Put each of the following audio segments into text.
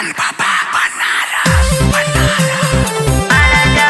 Bang Baba Banaras Banaras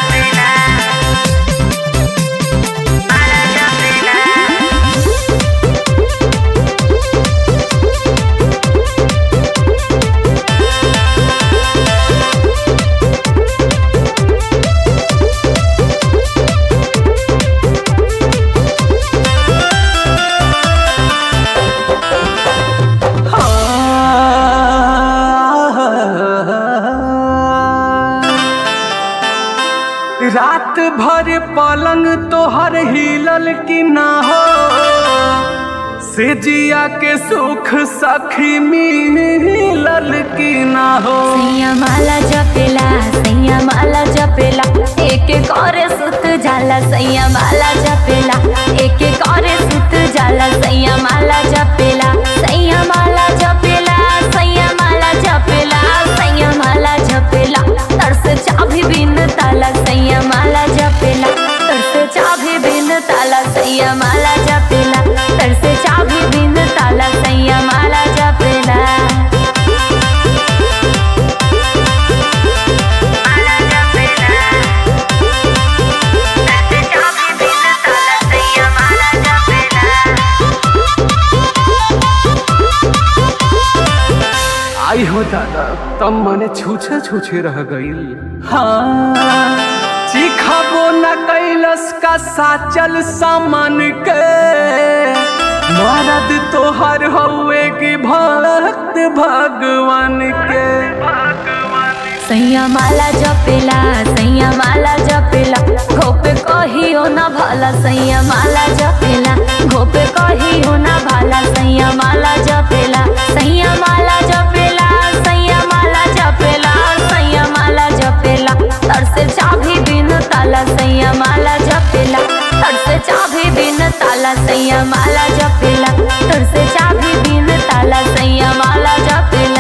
रात भर पलंग तोहर हिलल की ना हो से जिया के सुख सखी मिलल की ना हो सैया माला जपेला सैया माला जपेला एक एक और सुत जाला सैया माला जपेला एक एक और सुत जाला सैया माला जपेला सैया माला जपेला सैया माला जपेला सैया माला जपेला तरस चाभी बिन ताला सैया माला जपेला तरस चाभी बिन ताला सैया माला जपेला तरस चाभी बिन ताला सैया माला जपेला आई हो दादा तब मने छूछे छूछे रह गईल हाँ चिखबो न कैलस का साचल सामान के मरद तोहर हउए की भक्त भगवान के सैया माला जपेला सैया माला जपेला घोपे कहियो ना भाला सैया माला जपेला घोपे कहियो ना भाला सैया माला जपेला सैया माला जपेला सैया माला जपेला सैया माला जपेला तरसे चाभी बिन ताला सैया माला जपेला तरसे चाभी बिन ताला सैया माला जपेला तरसे चाभी बिन ताला सैया माला जपेला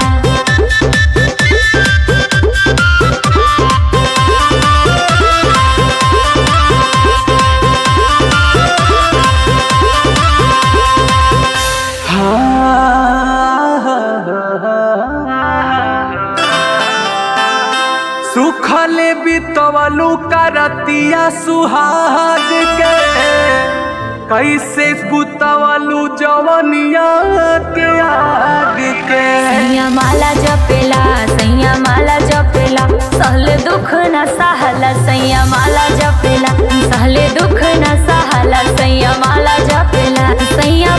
सुखल बितवलू करतिया सुहाग के कैसे बुतवलू जवनिया के आग के सैया माला जपेला सैया माला जपेला सहले दुख न सहला सैया माला जपेला सहले दुख न सहला सैया माला जपेला सैया